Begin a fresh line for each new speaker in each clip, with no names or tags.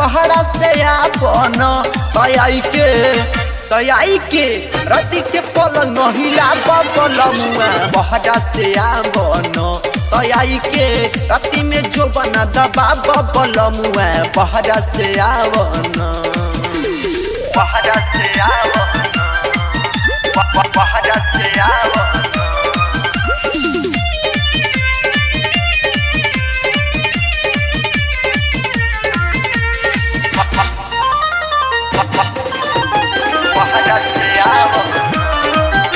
बहरा से आपन तयाई के तयाई के रति के पलंग हिला बलमुआ बहरा से आपन तयाई के रति में जो बना दबा बलमुआ बहरा से आवन बहरा से आवन बहरा से आवन बहरा से आवन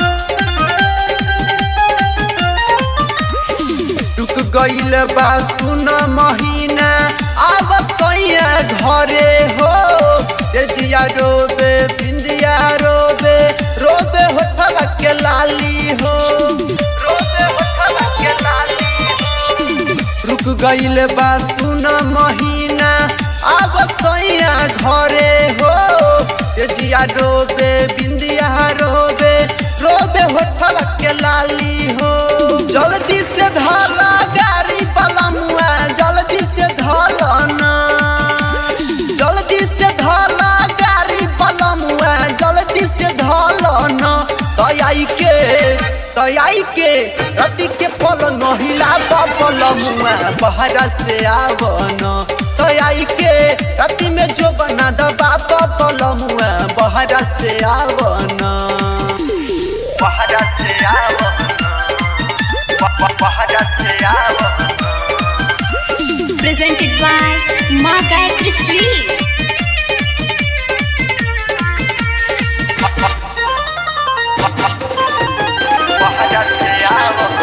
रुक गईल बा सुन महीना अब कैया घरे हो तेजिया रोबे बिंदिया रोबे रोबे होठवा के लाली हो रोबे होठवा के लाली हो रुक गईल बा सुन महीना अब सैया घरे हो तेजिया रोबे बिंदिया रोबे रोबे होठवा के लाली हो जल्दी से धाला गाड़ी बलमुआ जल्दी से धाला ना जल्दी से धाला गाड़ी बलमुआ जल्दी से धाला ना तयाई के तयाई के रति के पलंग हिला बलमुआ बहरा से आवन तयाई के रति में जो बना दबा बलमुआ बहरा से आवन बहरा से आवन बहरा से आवन
presented by Ma Gayatri Sweet.
बहरा से आवन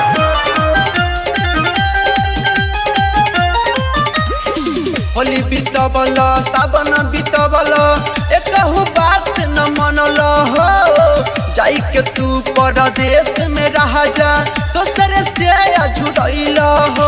होली बीतबल सावन बीतबल एकहु बात न मनल हो जाई के तू परदेश में रह जा दोसरे से अझुरैल हो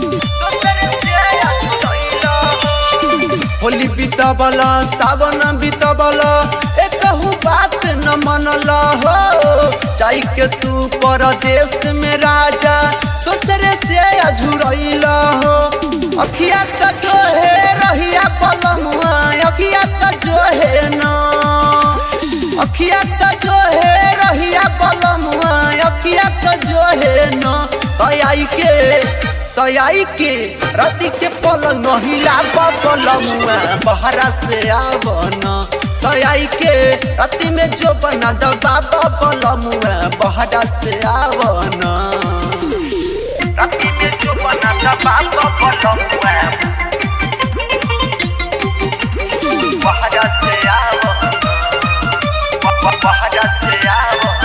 होली बीतबल सावन बीतबल एकहु बात न मनल हो जाई के तू परदेश में राजा दोसरे से अझुरैल हो अखिया त जो है रहिया पलमुआ अखिया त जो है ना अखिया त जो है रहिया पलमुआ अखिया त जो है ना तयाई के तयाई के रति के पलंग हिला पलमुआ बहरा से आवन तयाई के रति में जो बना दबा पलमुआ बहरा से आवन रति में जो बना दबा पलमुआ बहरा से आवन बहरा से आवन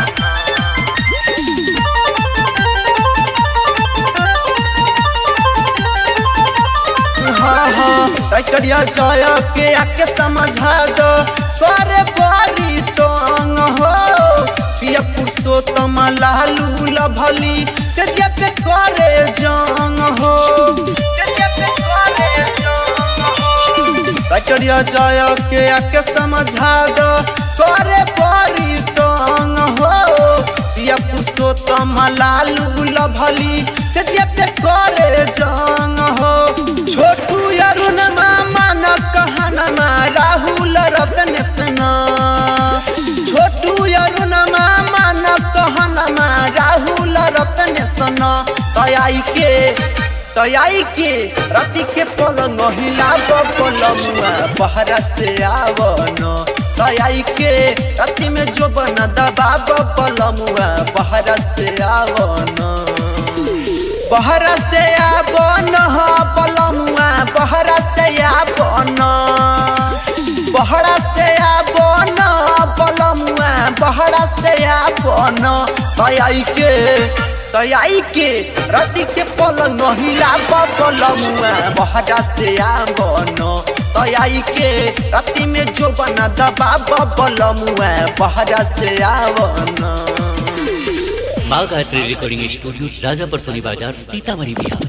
हाँ हाँ टकरिया जय के आके समझा दो करे बारी तंग हो पिया पुरुषोत्तम लालू लभली से जे पे करे जंग हो टकरिया जय के आके समझा दो करे बारी तंग हो पिया पुरुषोत्तम लालू लभली से जे पे करे जंग हो छोटू अरुण मामा न कहनमा राहुल रतन सना छोटू अरुण मामा न कहनमा राहुल रतन सना तयाई के तयाई के रति के पलंग हिला पलमुआ बहरा से आवन तयाई के रति में जो बना दबा पलमुआ बहरा से आवन बहरा से आवन पलमुआ बहरा से आवन बहरा से आवन पलमुआ बहरा से आवन तयाई के तयाई के रति के पलंग हिला पलमुआ बहरा से आवन तयाई के रति में जो बना दबा पलमुआ बहरा से आवन
माँ गायत्री रिकॉर्डिंग स्टूडियो राजापुर सोनी बाजार सीतामढ़ी बिहार